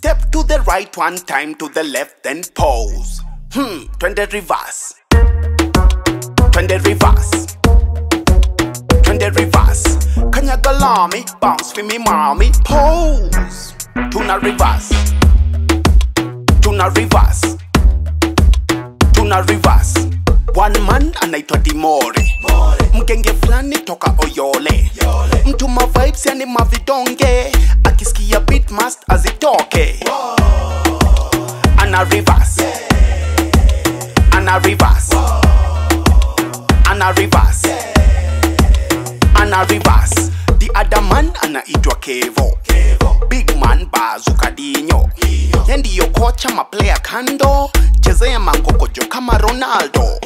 Step to the right one time to the left, then pose. Hmm, twende reverse. Twende reverse. Twende reverse. Kanyaga lami, bounce for me mommy. Pose. Tuna reverse. Tuna reverse. Tuna reverse. One man anaitwa Dimore. Mgenge fulani toka Oyole. Mtu ma vibes yani mavidonge. Akisikia beat must azitoke. Ana reverse. Ana reverse. Ana reverse. Ana reverse. The other man anaitwa Kevo. Big man bazuka dinyo. Ye ndiyo kocha maplaya kando. Chezea mangokojo kama Ronaldo.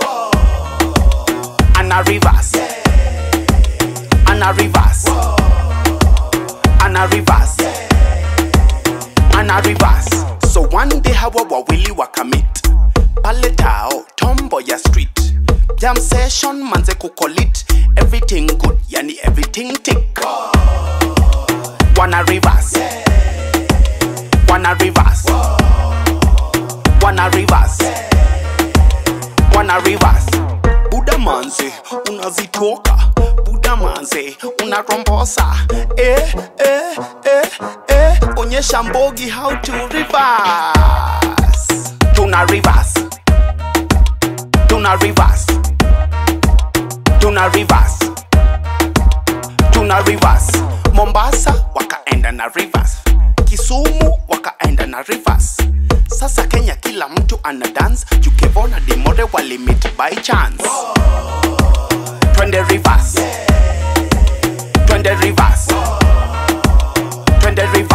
Ana reverse. Ana reverse. Ana reverse. Ana reverse. So one day hawa wawili wakamit pale tao tombo ya street jam session manze kukolit everything good yani everything tick wana reverse wana reverse wana reverse wana reverse buda manze unazitoka buda manze unarombosa eh, eh, eh, eh. onyesha mbogi how to reverse tuna reverse tuna reverse tuna reverse tuna reverse mombasa wakaenda na reverse kisumu wakaenda na reverse sasa kenya kila mtu ana dance jukevona dimore walimit by chance twende reverse twende reverse twende reverse